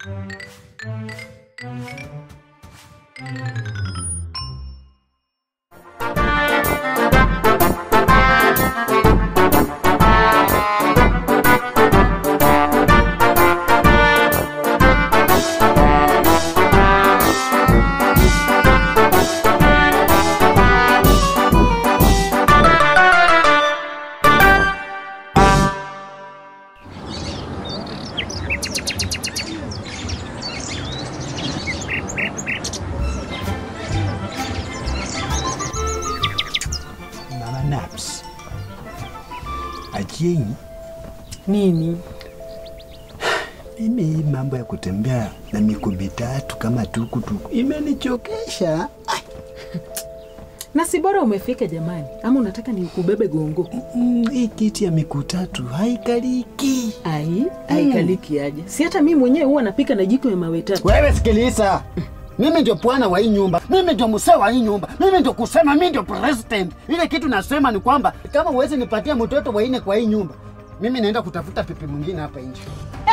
Mama Naps. Achieng, Nini? mimi hii mambo ya kutembea na miguu mitatu kama tukutuku imenichokesha. Na si bora umefika jamani, ama unataka nikubebe gongo? Mm, hii kiti ya miguu tatu haikaliki. Ai, haikaliki aje? Si hata mimi mwenyewe huwa napika na jiko ya mawe tatu. Wewe sikiliza, mimi ndio bwana wa hii nyumba, mimi ndio msee wa hii nyumba, mimi ndio kusema, mimi ndio president. Ile kitu nasema ni kwamba kama uwezi nipatia mtoto wa nne kwa hii nyumba, mimi naenda kutafuta pipi mwingine hapa nje.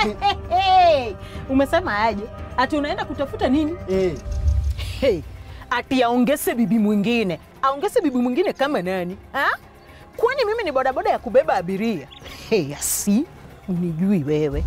Hey, umesema aje? Ati unaenda kutafuta nini? Eh, Hey, ati aongeze bibi mwingine. Aongeze bibi mwingine kama nani? Ha? Kwani mimi ni bodaboda ya kubeba abiria? Hey, asi unijui wewe.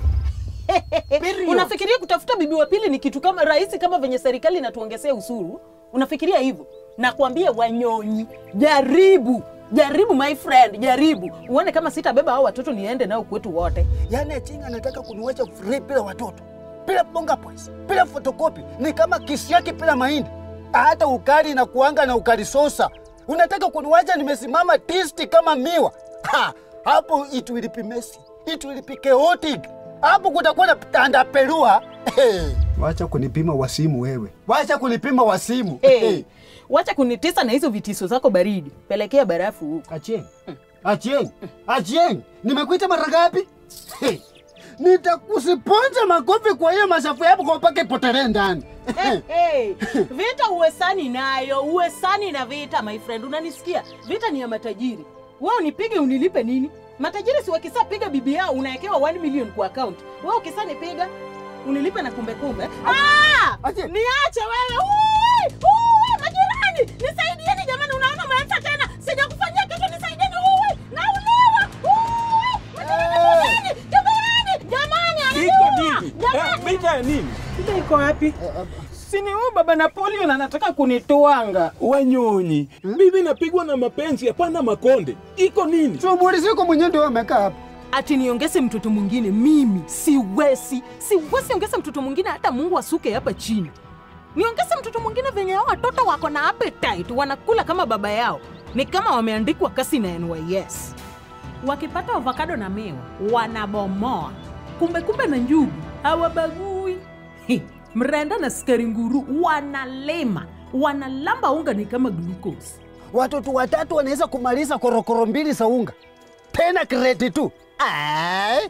Unafikiria kutafuta bibi wa pili ni kitu kama rahisi kama venye serikali inatuongezea usuru? Unafikiria hivyo? Nakwambia Wanyonyi, jaribu jaribu my friend, jaribu uone kama sitabeba hao watoto niende nao kwetu wote. yaani Achinga anataka kuniwacha free bila watoto, bila bonga points, bila fotokopi, ni kama kisiaki bila mahindi. Hata ukali na kuanga na ukali sosa, unataka kuniwacha nimesimama tisti kama miwa. Ha, hapo it will be messy, it will be chaotic. Hapo kutakuwa na tandapelua. Hey. Wacha kunipima wasimu wewe. Wacha kunipima wasimu. Hey, wacha kunitisa na hizo vitiso zako baridi, pelekea barafu huko. Achieng, Achieng, Achieng, nimekuita mara ngapi? Hey, Nitakusiponza makofi kwa hiyo masafu yako kwa mpaka ipotelee ndani. Hey, hey. Vita uwesani nayo, uwesani na vita my friend, unanisikia? Vita ni ya matajiri. Wewe unipige unilipe nini? Matajiri si wakisa piga bibi yao unawekewa 1 million kwa account. Wewe ukisa nipiga unilipe na kumbe kumbe. Ah! Aje. Niache wewe. Ui! Ui! Majirani, nisaidieni jamani, unaona umeanza tena. Sijakufanyia kitu nisaidieni. Ui! Naulewa. Ui! Majirani, jamani, jamani, Iko ananiua. nini? Jamani. Eh, Vita ya nini? Shida iko wapi? Sini huyu baba Napoleon anataka kunitwanga. Wanyonyi, bibi napigwa na mapenzi, hapana makonde. Iko nini? Shughuli ziko mwenyewe ndio amekaa hapa. Ati niongeze mtoto mwingine mimi siwezi, siwezi ongeza mtoto mwingine, hata Mungu asuke hapa chini. Niongeze mtoto mwingine venye hao watoto wako na appetite, wanakula kama baba yao, ni kama wameandikwa kasi na NYS. Wakipata avocado na miwa wanabomoa, kumbe kumbe na njugu hawabagui. Hi, Mrenda na sukari nguru wanalema, wanalamba unga ni kama glucose. Watoto watatu wanaweza kumaliza korokoro mbili za unga, tena kreti tu. Ai.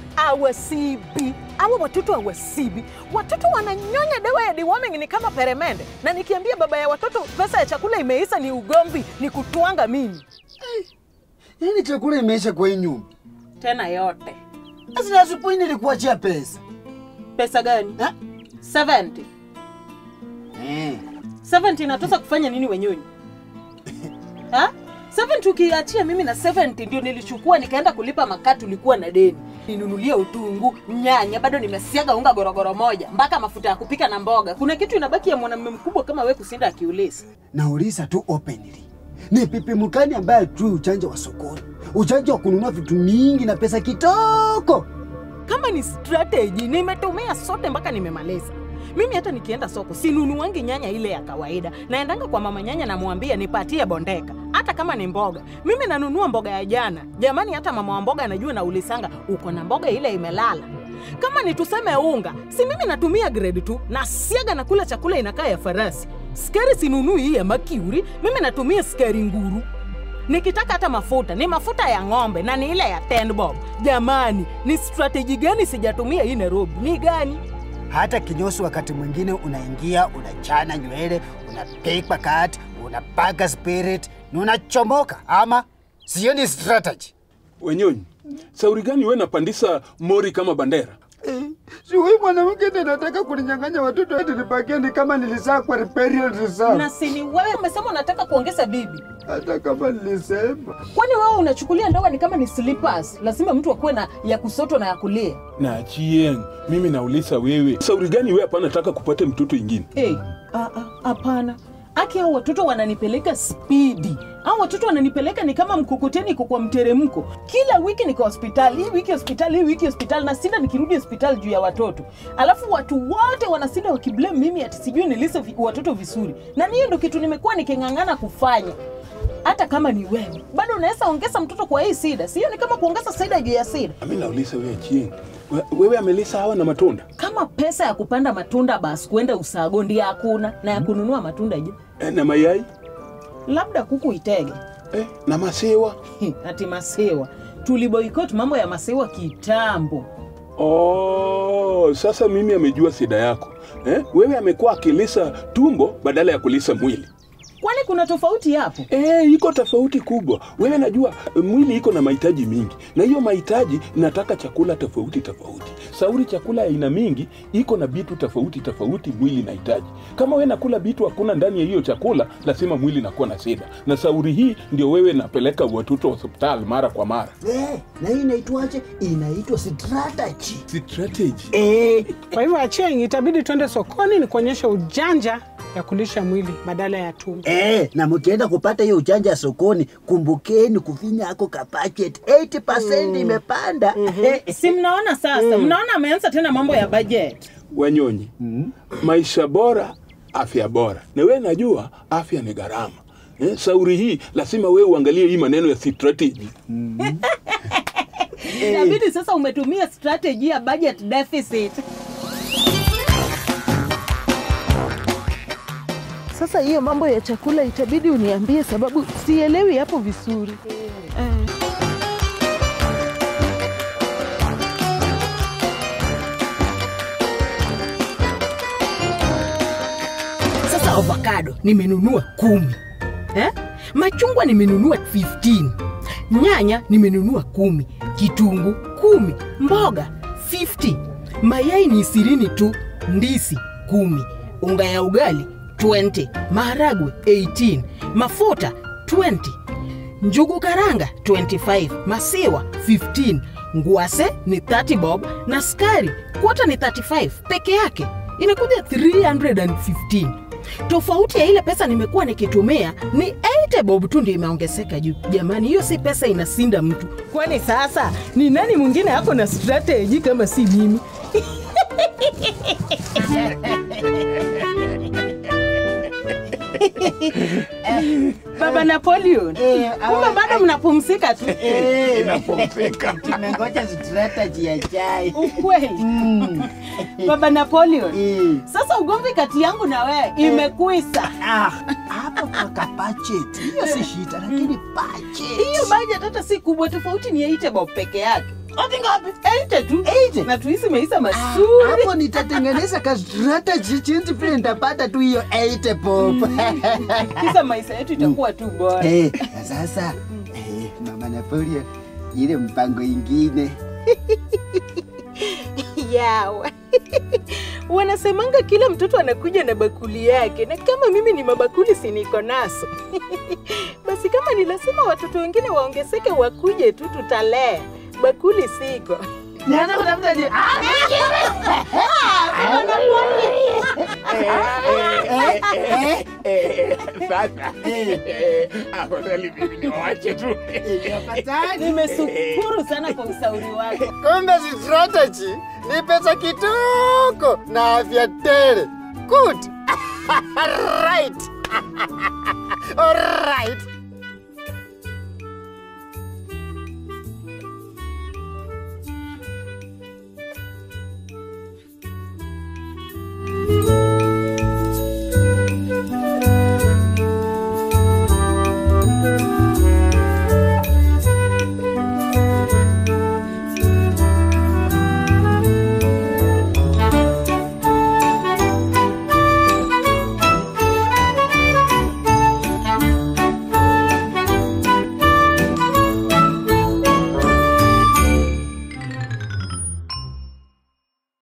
awasibi awa watoto awasibi watoto wananyonya dawa ya deworming ni kama peremende na nikiambia baba ya watoto pesa ya chakula imeisha ni ugomvi ni kutwanga mimi Yaani chakula imeisha kwa hii nyumba. tena yote Sasa asubuhi nilikuachia pesa. pesa gani Ha? 70 Eh. 70 inatosa kufanya nini wenyonyi ha 70 ukiachia mimi na 70 ndio nilichukua nikaenda kulipa makaa tulikuwa na deni ninunulie utungu nyanya bado nimesiaga unga gorogoro moja mpaka mafuta ya kupika na mboga kuna kitu inabaki ya mwanamume mkubwa kama we kusinda akiulisi Nauliza tu openly. Ni pipi mkani ambaye ajui uchanja wa sokoni, uchanja wa kununua vitu mingi na pesa kitoko. kama ni strategy nimetumia sote mpaka nimemaliza mimi hata nikienda soko sinunuangi nyanya ile ya kawaida naendanga kwa mama nyanya namwambia nipatie bondeka hata kama ni mboga mimi nanunua mboga ya jana jamani hata mama wa mboga anajua na ulisanga uko na mboga ile imelala kama ni tuseme unga si mimi natumia grade tu na siaga na kula chakula inakaa ya farasi skari sinunui hii ya makiuri mimi natumia skari nguru nikitaka hata mafuta ni mafuta ya ng'ombe na ni ile ya ten bob jamani ni strateji gani sijatumia hii nairobi ni gani Hata kinyosi wakati mwingine unaingia, unachana nywele, unapigwa kati, unapaka spirit, na unachomoka ama sio ni strategy. Wenyonyi, sauri gani we napandisa mori kama bandera? Eh, Si huyu mwanamke ndiye anataka kuninyang'anya watoto eti nibakie ni kama nilizaa kwa riparial reserve. Na sini wewe umesema unataka kuongeza bibi. Hata kama nilisema. Kwani wewe unachukulia ndoa ni kama ni slippers? Lazima mtu akuwe na ya kusoto na ya kulia. na Achieng, mimi nauliza wewe, sauri gani wewe hapa nataka kupata mtoto ingine? Hey, ah, ah, hapana. Aki hao watoto wananipeleka spidi. Hao watoto wananipeleka ni kama mkokoteni iko kwa mteremko. Kila wiki niko hospitali, hii wiki hospitali, hii wiki hospitali na sinda nikirudi hospitali juu ya watoto. Alafu watu wote wanasinda wakiblame mimi ati sijui nilise vi, watoto vizuri. Na hiyo ndio kitu nimekuwa niking'ang'ana kufanya. Hata kama ni wewe, bado unaweza ongeza mtoto kwa hii sida. Sio ni kama kuongeza sida juu ya sida. Mimi nauliza wewe Achieng, we- wewe amelisa hawa na matunda Kama pesa ya kupanda matunda basi kwenda usago ndio hakuna na ya kununua matunda je? eh, na mayai Labda kuku itege. eh, na masewa ati masewa tuliboikot mambo ya masewa kitambo Oh, sasa mimi amejua shida yako eh? Wewe amekuwa akilisa tumbo badala ya kulisa mwili. kwani kuna tofauti hapo Eh, iko tofauti kubwa. Wewe najua eh, mwili iko na mahitaji mingi, na hiyo mahitaji nataka chakula tofauti tofauti. Sauri chakula aina mingi iko na vitu tofauti tofauti mwili nahitaji. Kama wewe nakula vitu hakuna ndani ya hiyo chakula, lazima mwili nakuwa na shida. Na sauri hii ndio wewe napeleka watoto hospitali mara kwa mara. Eh, na hii inaitwaje? Inaitwa strategy. Strategy. Eh, Kwa hivyo Achieng, itabidi twende sokoni ni kuonyesha ujanja ya kulisha mwili badala ya tumbo. eh, na mkienda kupata hiyo ujanja sokoni, kumbukeni kufinya ako kapachet 80% imepanda. Eh, si mnaona sasa mnaona ameanza tena mambo ya budget Wanyonyi, maisha bora, afya bora. Na wewe najua afya ni gharama. Eh, sauri hii lazima wewe uangalie hii maneno ya strategy. inabidi sasa umetumia strategy ya budget deficit Sasa hiyo mambo ya chakula itabidi uniambie, sababu sielewi hapo vizuri. Eh. sasa avocado nimenunua kumi eh? machungwa nimenunua 15 nyanya nimenunua kumi kitungu kumi mboga 50 mayai ni ishirini tu ndisi kumi unga ya ugali 20 maharagwe 18 mafuta 20 njugu karanga 25 masiwa 15 ngwase ni 30 bob na skari kwota ni 35 peke yake inakuja 315 tofauti ya ile pesa nimekuwa nikitumia ni 80 bob tu ndio imeongezeka juu jamani hiyo si pesa inasinda mtu kwani sasa ni nani mwingine ako na strategy kama si mimi baba napoleon kumbe bado mnapumzika tu Tumengoja strategy ya chai. ukweli baba napoleon Eh. sasa ugomvi kati yangu na wewe imekuisa Ah, hapo kwa kapachet. Hiyo si shida, lakini budget. hiyo budget hata si kubwa tofauti ni 80 bob peke yake ati ngapi 80 tu 80? na tuisi maisha Ah, mazuri hapo nitatengeneza ka strategy chinzi vile nitapata tu hiyo 80 pop. kisa maisha yetu itakuwa tu bora Eh, na sasa eh, mama Napoleon, ile mpango ingine yawa wanasemanga kila mtoto anakuja na bakuli yake na kama mimi ni mabakuli siniko naso basi kama ni lazima watoto wengine waongezeke wakuje tu tutalea bakuli siko Nianza kutafuta ni Sasa afadhali mimi niwache tu. nimeshukuru sana kwa ushauri wako Kumbe si strategy ni pesa kitoko na afya tele. Good. right. All right.